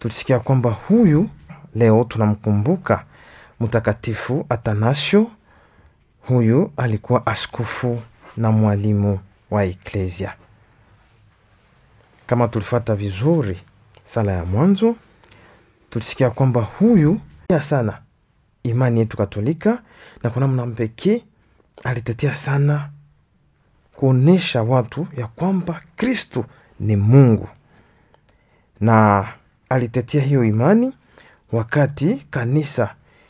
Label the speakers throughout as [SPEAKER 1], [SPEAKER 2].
[SPEAKER 1] tulisikia kwamba huyu leo tunamkumbuka Mtakatifu Atanasio. Huyu alikuwa askofu na mwalimu wa eklesia. Kama tulifata vizuri sala ya mwanzo, tulisikia kwamba huyu ya sana imani yetu Katolika, na kwa namna pekee alitetea sana kuonyesha watu ya kwamba Kristu ni Mungu, na alitetea hiyo imani wakati kanisa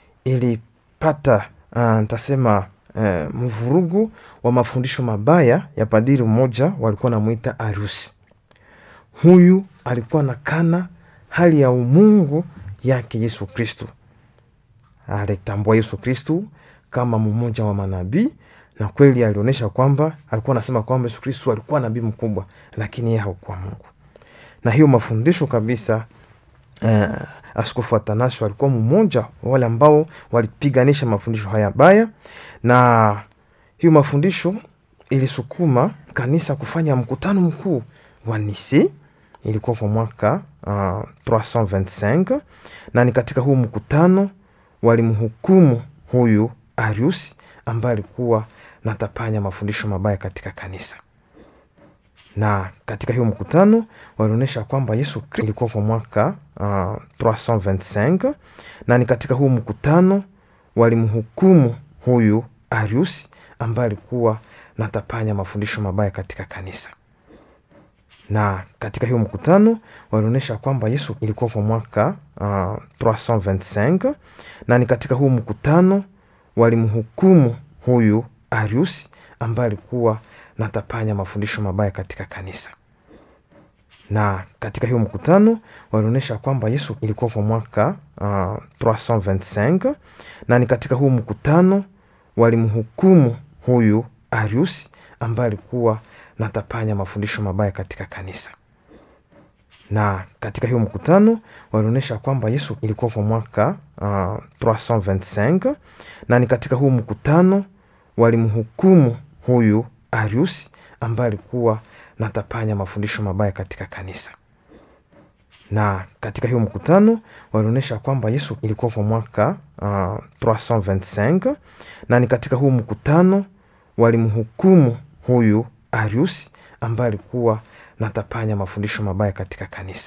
[SPEAKER 1] ilipata uh, ntasema uh, mvurugu wa mafundisho mabaya ya padiri mmoja walikuwa namwita Arusi. Huyu alikuwa na kana hali ya umungu yake Yesu Kristu, alitambua Yesu Kristu kama mmoja wa manabii na kweli alionyesha kwamba alikuwa anasema kwamba Yesu Kristu alikuwa nabii mkubwa, lakini yeye hakuwa Mungu. Na hiyo mafundisho kabisa uh, Askofu Atanasio alikuwa mmoja wale ambao walipiganisha mafundisho haya baya, na hiyo mafundisho ilisukuma kanisa kufanya mkutano mkuu wa Nisi, ilikuwa kwa mwaka uh, 325 na ni katika huu mkutano walimhukumu huyu Arius ambaye alikuwa natapanya mafundisho mabaya katika kanisa na katika hiyo mkutano walionyesha kwamba Yesu Kristo ilikuwa kwa mwaka uh, 325 na ni katika huu mkutano walimhukumu huyu Arius ambaye alikuwa natapanya mafundisho mabaya katika kanisa na katika hiyo mkutano walionyesha kwamba Yesu ilikuwa kwa mwaka uh, 325 na ni katika huu mkutano walimhukumu huyu Arius ambaye alikuwa natapanya mafundisho mabaya katika kanisa na katika hiyo mkutano walionyesha kwamba Yesu ilikuwa kwa mwaka uh, 325 na ni katika huu mkutano walimhukumu huyu Arius ambaye alikuwa natapanya mafundisho mabaya katika kanisa na katika hiyo mkutano walionyesha kwamba Yesu ilikuwa kwa mwaka uh, 325 na ni katika huu mkutano walimhukumu huyu Arius ambaye alikuwa natapanya mafundisho mabaya katika kanisa na katika hiyo mkutano walionyesha kwamba Yesu ilikuwa kwa mwaka uh, 325 na ni katika huu mkutano walimhukumu huyu Arius ambaye alikuwa natapanya mafundisho mabaya katika kanisa